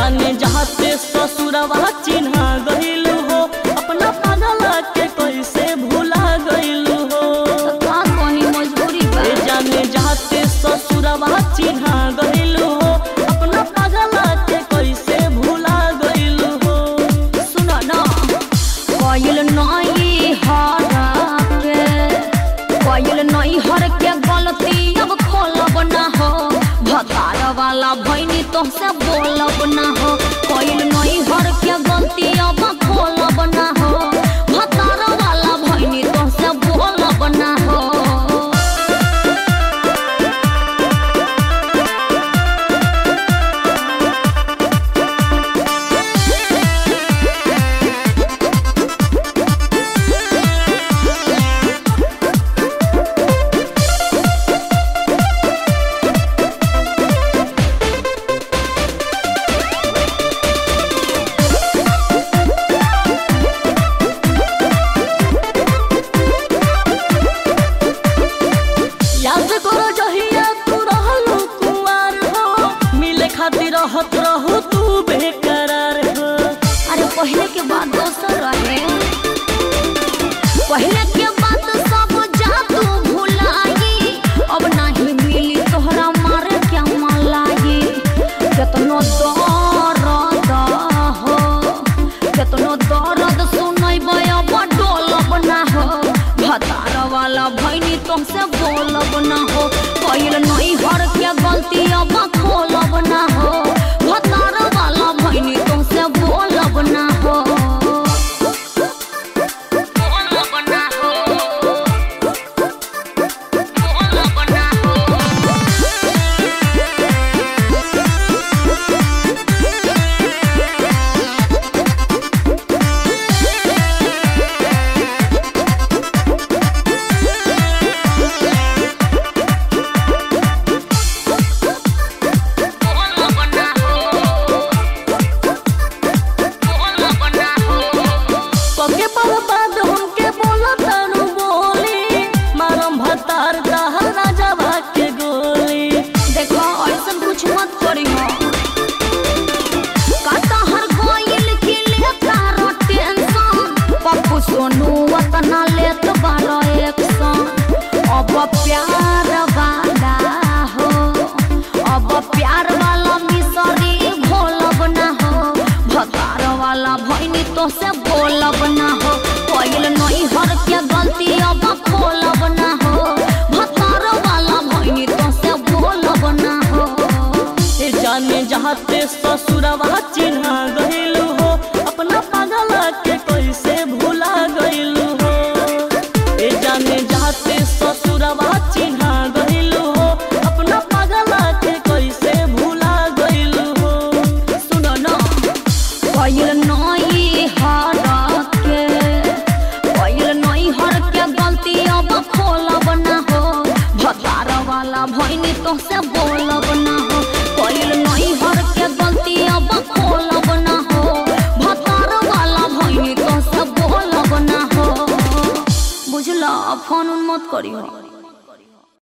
जाने जहाते ससुरवा चिन्हा गइलू हो अपना पागला के कैसे भुला गइलू हो का कहीं मजबूरी बा ए जाने जहाते ससुरवा चिन्हा गइलू हो अपना पागला के कैसे भुला गइलू हो सुनो ना कोयल नई हर के कोयल नई हर के गलती अब खोलब ना हो भतार वाला भैनी तो से बोलब ना हो कोयल नई हर के गलती अब खोलब ना हो भतार वाला भैनी तो से बोलब ना हो याद करो जहिया तू रहलू कुंवार हो मिले खातिर रहत रहू तू बेकरार हो अरे पहले के बात दोसर रहे पहले के बात सब जादू भुलाई अब नहीं मिली तोहरा मारे क्या मलाई केतनो दर्द हो केतनो दर्द सुनैबै अब डोलब ना हो भतार वाला भैनी तुमसे बोलब ना हो कैल नहीं हर के गलती अब खोलब ना हो भतार वाला भैनी तुमसे बोलब ना हो बोलब ना हो बोलब ना हो पके पर बाद हमके बोला तारू बोली मारम भतार दहल राजा भाग के गोली देखो ऐसन कुछ मत करी हो काता हर गोइल के लेता रो टेंशन पप्पू सोनू वतना लेत बारो एक्शन अब प्यार वाला हो अब प्यार वाला मिसरी भोलब ना हो भतार वाला भैनी तो से बोलब ना हो कोइल नहीं हर के गलती अब खोलब ना हो भतार वाला भैनी तो से बोलब ना हो ए जाने जहाते ससुरवा चिन्हा गइलू हो अपना पागला के कैसे भुला गइलू हो ए जाने जहाते ससुरवा चिन्हा गइलू हो अपना पागला के कैसे भुला गइलू हो सुनो न कोइल नई हर के कोइल नई हर के गलती अब खोलब ना हो भतार वाला भैनी तो से बोलब ना हो कोइल नई हर के गलती अब खोलब ना हो भतार वाला भैनी तो से बोलब ना हो बुझला फोन उन मत करियो